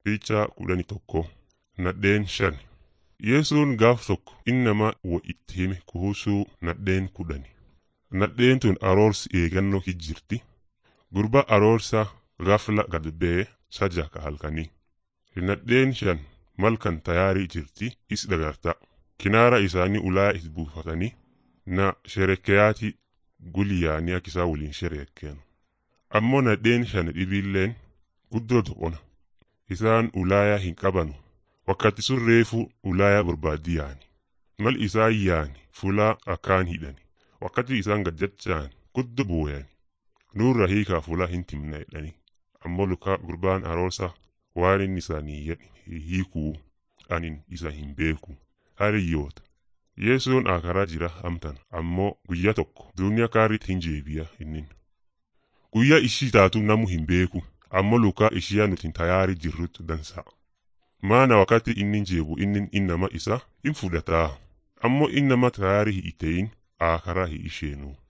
Picha kudhanii tokko nadheen shan. Yesuun gaaf tokko inni nama wa itti hime kuhusuu nadheen kudhani. Nadheen tun aroorsi eegannoo jirti. Gurba aroorsa gafla gad ba'ee sajaka halkanii. Nadheen shan malkan tayaarii jirti is dagarta. Kinaara isaanii ulaa is buufatanii na sherekeyaati gulyaanii akka isaa waliin sherekeenu. Ammoo nadheen shan dhibiilleen guddoo doqona. Isaan ulaayaa hin qabanu. Wakkati sun reefu ulaayaa barbaaddi yaani. Mal isaan yaani fulaa akkaan hidhani. Wakkati isaan gaddachaan guddoo booyani. Nurra hiikaa fulaa hin timna jedhani. Ammoo lukaa gurbaan aroorsa waan inni isaanii hiikuu anin isa hin beeku. Hariyyoota. Yesuun akaraa jira amtan ammoo guyyaa tokko duniyaa kaaritti hin jeebiya innin. Guyyaa ishii taatu namu hin beeku ammoo lukaa ishiyaa nuti tayaarii jirrutti dansa'a. Maana wakati inni jeebu inni innama isa hin fudhataa ammoo innama tayaarii hin ta'in akaraa hin isheenu.